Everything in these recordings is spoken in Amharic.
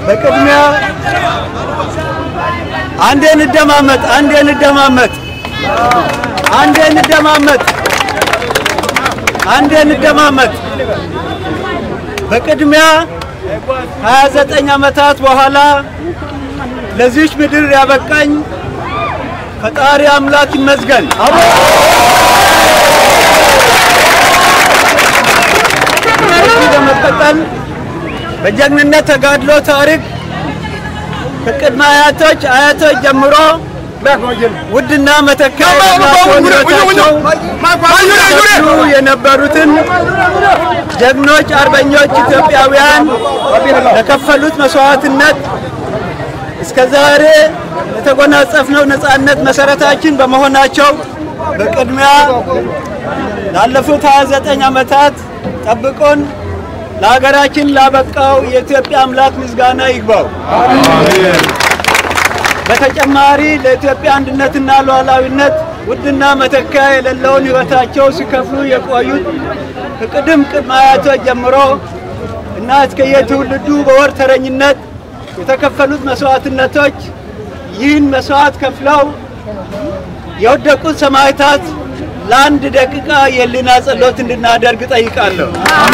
በቅድሚያ አንዴ እንደማመጥ አንዴ እንደማመጥ አንዴ እንደማመጥ አንዴ እንደማመጥ በቅድሚያ 29 ዓመታት በኋላ ለዚች ምድር ያበቃኝ ፈጣሪ አምላክ ይመስገን። ከዚህ በመቀጠል በጀግንነት ተጋድሎ ታሪክ ከቅድመ አያቶች አያቶች ጀምሮ ውድና መተኪያ የሌላቸውን ሕይወታቸው የነበሩትን ጀግኖች አርበኞች ኢትዮጵያውያን ለከፈሉት መስዋዕትነት እስከ ዛሬ የተጎናጸፍነው ነጻነት መሰረታችን በመሆናቸው በቅድሚያ ላለፉት 29 ዓመታት ጠብቆን ለሀገራችን ላበቃው የኢትዮጵያ አምላክ ምስጋና ይግባው። በተጨማሪ ለኢትዮጵያ አንድነትና ሉዓላዊነት ውድና መተኪያ የሌለውን ሕይወታቸው ሲከፍሉ የቆዩት ከቅድም ቅድመ አያቶች ጀምሮ እና እስከ የትውልዱ በወርተረኝነት የተከፈሉት መስዋዕትነቶች ይህን መስዋዕት ከፍለው የወደቁት ሰማዕታት ለአንድ ደቂቃ የህሊና ጸሎት እንድናደርግ ጠይቃለሁ።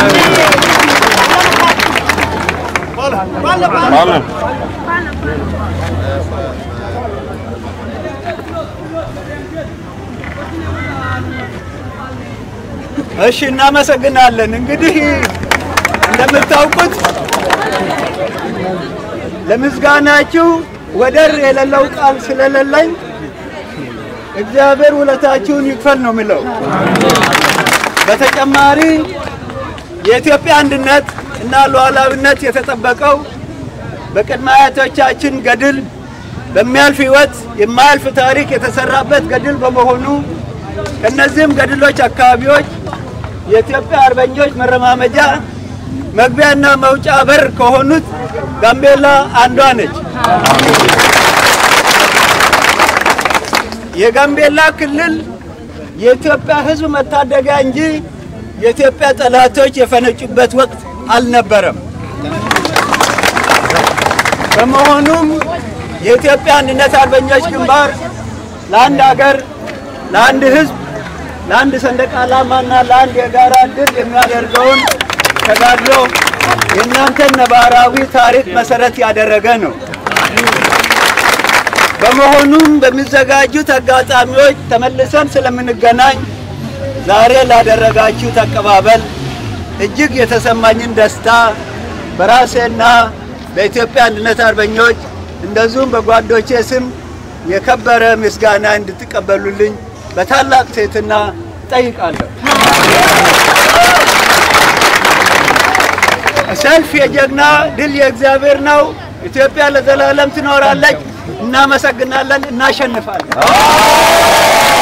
እሺ፣ እናመሰግናለን። እንግዲህ እንደምታውቁት ለምስጋናችሁ ወደር የሌለው ቃል ስለሌለኝ እግዚአብሔር ውለታችሁን ይክፈል ነው የሚለው። በተጨማሪ የኢትዮጵያ አንድነት እና ሉዓላዊነት የተጠበቀው በቅድመ አያቶቻችን ገድል በሚያልፍ ሕይወት የማያልፍ ታሪክ የተሰራበት ገድል በመሆኑ ከእነዚህም ገድሎች አካባቢዎች የኢትዮጵያ አርበኞች መረማመጃ መግቢያና መውጫ በር ከሆኑት ጋምቤላ አንዷ ነች። የጋምቤላ ክልል የኢትዮጵያ ሕዝብ መታደጊያ እንጂ የኢትዮጵያ ጠላቶች የፈነጩበት ወቅት አልነበረም። በመሆኑም የኢትዮጵያ አንድነት አርበኞች ግንባር ለአንድ ሀገር፣ ለአንድ ሕዝብ፣ ለአንድ ሰንደቅ ዓላማና ለአንድ የጋራ ድል የሚያደርገውን ተጋድሎ የእናንተን ነባራዊ ታሪክ መሰረት ያደረገ ነው። በመሆኑም በሚዘጋጁት አጋጣሚዎች ተመልሰን ስለምንገናኝ ዛሬ ላደረጋችሁት አቀባበል እጅግ የተሰማኝን ደስታ በራሴና በኢትዮጵያ አንድነት አርበኞች እንደዚሁም በጓዶቼ ስም የከበረ ምስጋና እንድትቀበሉልኝ በታላቅ ትሕትና እጠይቃለሁ። ሰልፍ የጀግና ድል የእግዚአብሔር ነው። ኢትዮጵያ ለዘላለም ትኖራለች። እናመሰግናለን። እናሸንፋለን።